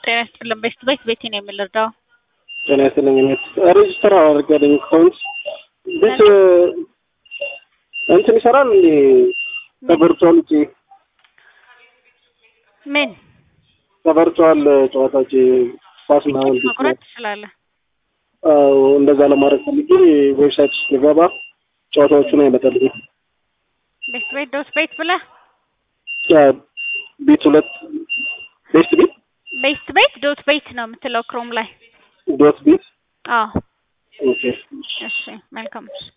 ጤና ይስጥልን። ቤስት ቤት ቤቴ ነው የምንረዳው። ጤና ይስጥልኝ። እኔ ሬጅስተር አድርጋለኝ አካውንት ቤት እንትን ይሰራል እንዴ? ከቨርቹዋል ውጪ ምን ከቨርቹዋል ጨዋታ ውጪ ኳስ ምናምን ቤት መቁረጥ ትችላለህ? አዎ፣ እንደዛ ለማድረግ ፈልጌ ዌብሳይት ውስጥ ገባ ጨዋታዎቹን አይመጣልኝም። ቤስት ቤት ዶት ቤት ብለህ ቤት ሁለት ቤስት ቤት ቤስት ቤት ዶት ቤት ነው የምትለው ክሮም ላይ። ዶት ቤት አዎ ኦኬ እሺ፣ መልካም